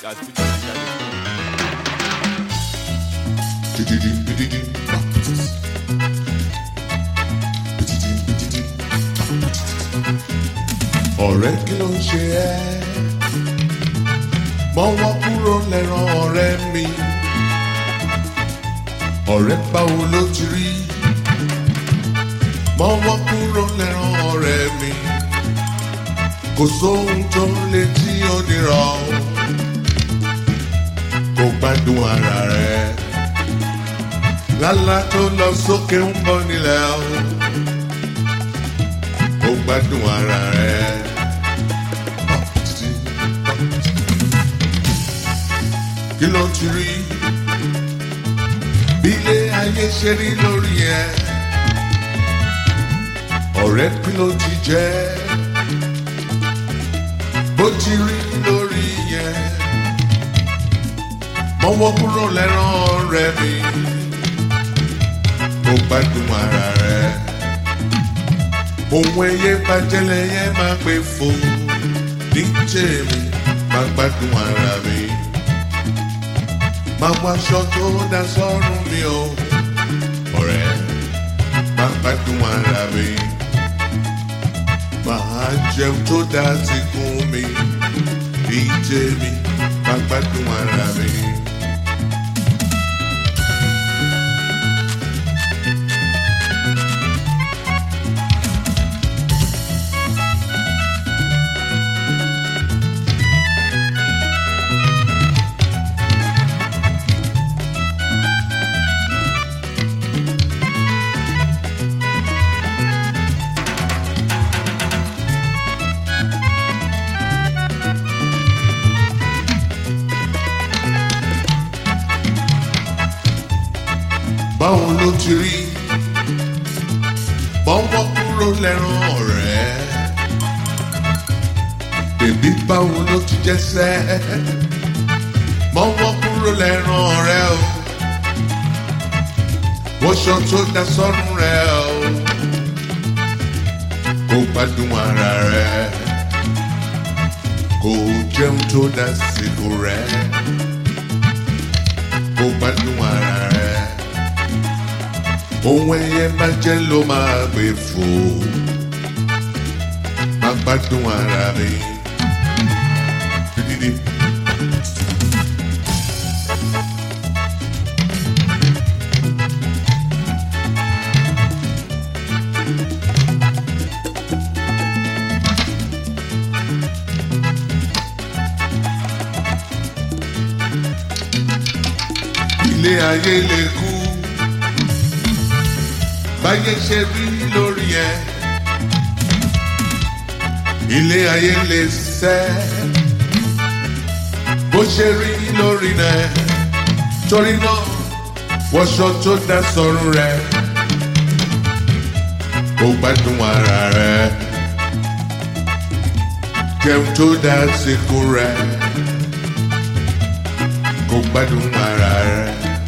at fujininja.com. ọ̀rẹ́ kí ló ń ṣe ẹ́ mọ́wọ́ kúrò lẹ́ràn ọ̀rẹ́ mi ọ̀rẹ́ báwo ló ti rí mọ́wọ́ kúrò lẹ́ràn ọ̀rẹ́ mi kò sóhun tó lè tí ó nira o kò gbádùn ara rẹ lálá tó lọ sókè ń bọ̀ nílẹ̀ o kò gbádùn ara rẹ. kí ló ti rí bí ilé ayé ṣe rí lórí ẹ ọ̀rẹ́ kí ló ti jẹ́ bó ti rí lórí yẹn mọ́wọ́ kúrò lẹ́rán ọ̀rẹ́ mi kó gbádùn ara rẹ ohun ẹyẹ bàjẹ́lẹ̀ yẹn máa gbé fò ní tèmi máa gbádùn ara mi máa wọ aṣọ tó dá sọ́rùn mi o ọ̀rẹ́ máa gbádùn ara mi máa jẹun tó dá síkún mi ní tèmi máa gbádùn ara mi. báwo ló ti rí bọ́wọ́ kúrò lẹ́rán ọ̀rẹ́ bèbí báwo ló ti jẹ́sẹ́ bọ́wọ́ kúrò lẹ́rán ọ̀rẹ́ o wọ́ṣọ tó dá sọ́run rẹ̀ o kó gbádùn ara rẹ̀ kó jẹun tó dá síkò rẹ̀ kó gbádùn ara rẹ̀ ohun ẹyẹ bá jẹ́ ló máa gbé fò má gbádùn ara mi. Dídí. ilé ayé lè kú báyé ṣe rí lórí ẹ ilé ayé lè sẹ́ bó ṣe rí lórí rẹ torí náà wọṣọ tó dá sọ́run rẹ kó gbádùn ara rẹ jẹun tó dá síkú rẹ kó gbádùn ara rẹ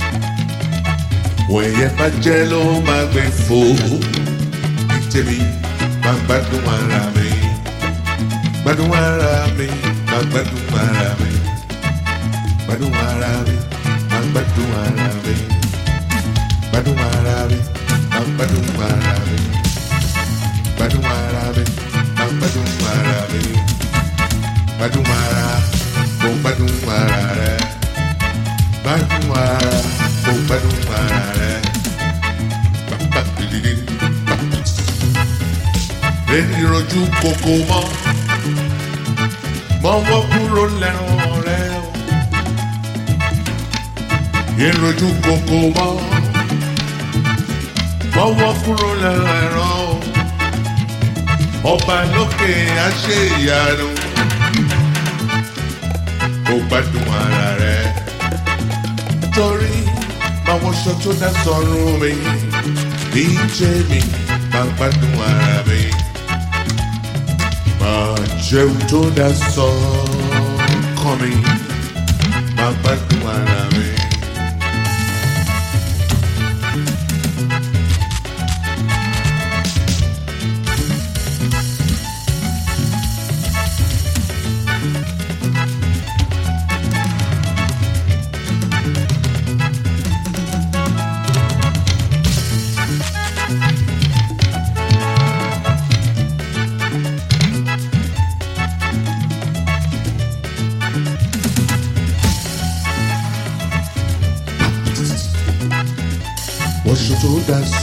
wẹ̀yẹ bá jẹ́ ló máa gbé fò ní tèmi máa gbádùn ara mi gbádùn ara mi máa gbádùn ara mi gbádùn ara mi máa gbádùn ara mi gbádùn ara mi máa gbádùn ara mi gbádùn ara mi máa gbádùn ara mi gbádùn ara mo gbádùn ara rẹ gbádùn ara mo gbádùn ara rẹ. Èyí rojú kòkó mọ́, mọ́wọ́ kúrò lẹ́rùn rẹ o. Èyí rojú kòkó mọ́, mọ́wọ́ kúrò lẹ́rùn ẹ̀rọ o. Ọba lókè á ṣe ìyanu, ó gbádùn ara rẹ torí báwọn ṣọ tó dá sọrùn mi ní jẹ́mi máa gbádùn ara mi. Máa jẹun tó dá sọ́kàn mi máa gbádùn ara mi.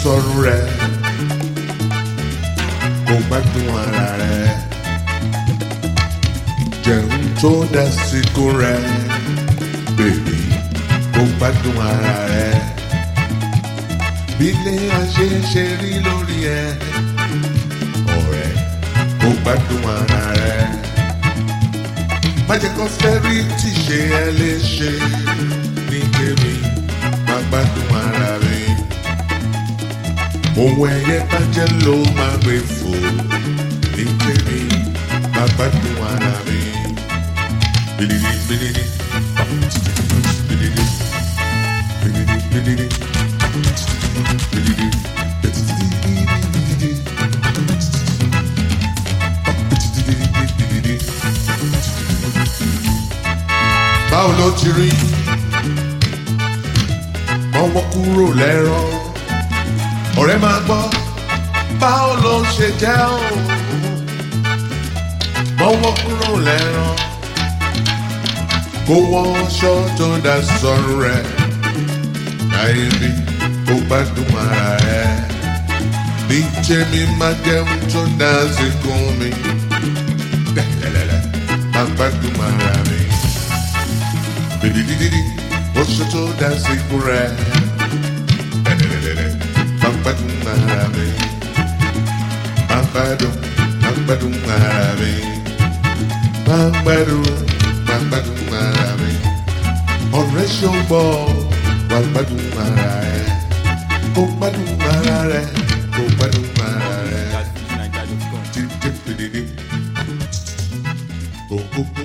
sọ̀rọ̀ rẹ̀ kó gbádùn ara rẹ̀ jẹun tó dásìkò rẹ̀ bèbí kó gbádùn ara rẹ̀ bí ilé ayé ṣe rí lórí ẹ̀ ọ̀rẹ́ kó gbádùn ara rẹ̀ má jẹ́ kó fẹ́rí tí ṣe ẹ léṣe ní tèmi má gbádùn ara rẹ̀ ohun ẹyẹ bàjẹ́ ló máa gbé fò ní tèmi má gbádùn ara rẹ̀ bìdìdì bìdìdì bìdìdì bìdìdì bìdìdì bìdìdì bìdìdì. báwo ló ti rí mọ́wọ́ kúrò lẹ́rọ ọ̀rẹ́ máa gbọ́ báwo ló ṣe jẹ́ o mọ́wọ́ kúrò lẹ́rọ kó wọ́n aṣọ tó dá sọ́run rẹ̀ láyé bí kó gbádùn ara rẹ̀ bí tèmi máa jẹun tó dá sí kún mi lẹ́lẹ́lẹ́lẹ́ máa gbádùn ara mi bìdìdìdìdì oṣù tó dá sí kún rẹ̀ lẹ́lẹ́lẹ́lẹ́ máa gbádùn ara mi máa gbádùn máa gbádùn ara mi máa gbádùn máa gbádùn ara mi ọ̀rẹ́ ṣọ́gbọ́ wà gbádùn ara rẹ̀ kó gbádùn ara rẹ̀ kó gbádùn ara rẹ̀ That's Nigeria.com. títí pèdèdè kó kó kó